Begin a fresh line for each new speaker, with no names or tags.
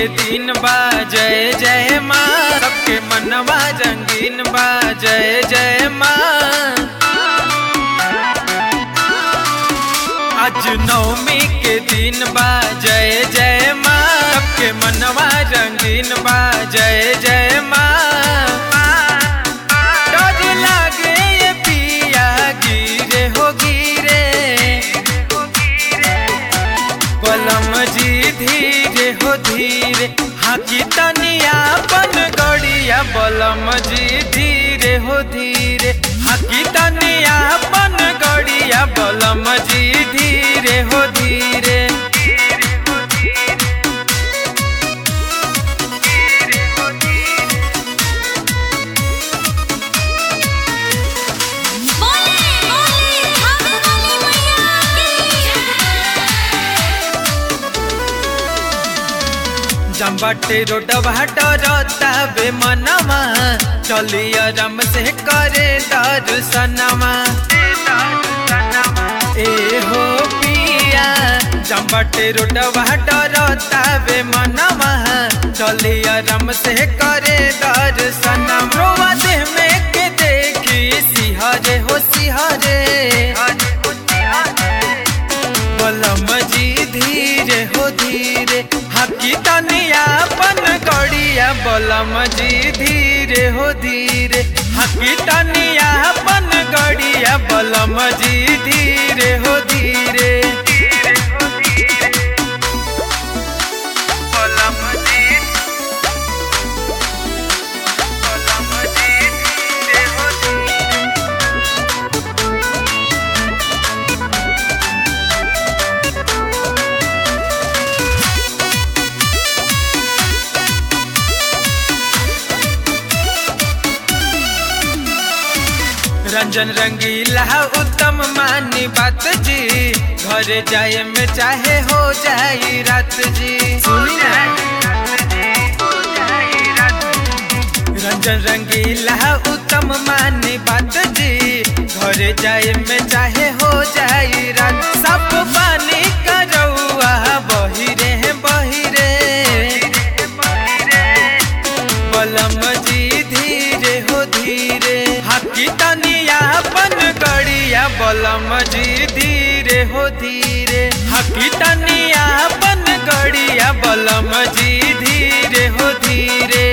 के दिन बा जय जय माँ सबके मनवा रंगीन बा जय जय माँ आज नवमी के दिन बा जय जय माँ सबके मनवा रंगीन बा जय जय माँ डर लागे ये पिया गिरे हो गिरे बलम जी धीरे हो धीरे हाकी तनिया बन गड़िया बलम जी धीरे हो धीरे हाकी तनिया बन गड़िया बलम जी धीरे हो धीरे
बोले बोले हम वाली मैया की
जम्बाटे रोड भाट रतावे मनवा चलिया रम से करे दर्शनमा ए हो पिया जम्बाटे रोड भाट रतावे मनवा चलिया रम से करे दर्शनम रोवा देह में के देखी सिहरे हो सिहरे बलम जी धीरे हो धीरे हकी तनिया पन गड़िया बलम जी धीरे हो धीरे हकी तनिया पन गड़िया बलम जी धीरे हो धीरे बलम जी बलम जी धीरे हो धीरे रंजन रंगीला उत्तम मानी बात जी घर जाए में चाहे हो जाई रात जी सुनी ना रंजन रंगीला उत्तम मानी बात जी घर जाए में चाहे हो जाई रात सब पानी का रउआ बहिरे बहिरे बलम जी धीरे हो धीरे हाकी तनिया बन गड़िया बलम जी धीरे हो धीरे हाकी तनिया बन गड़िया बलम जी धीरे हो धीरे